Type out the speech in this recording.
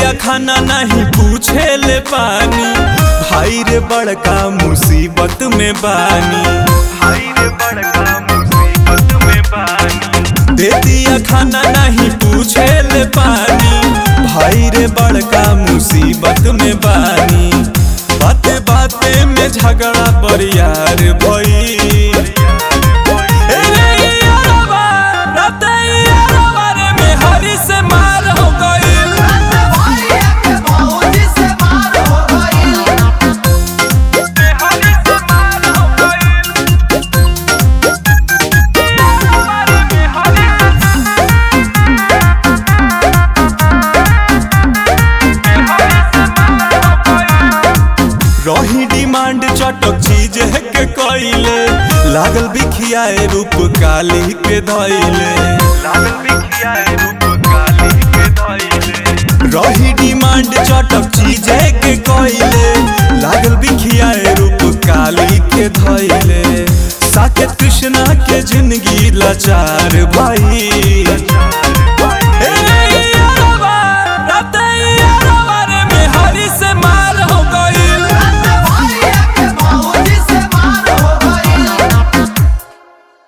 दिया खाना नहीं पूछे ले पानी भाई रे बड़का मुसीबत में बानी भाई रे बड़का मुसीबत में बानी दे दिया खाना नहीं पूछे ले पानी भाई रे बड़का मुसीबत में बानी बाते बाते में झगड़ा बरियार भई ए रे यारवा, राते यारवा रे में हरी से मार हो गइल रही डिमांड चटक चीज है के कइले लागल बिखियाए रूप काली के धइले लागल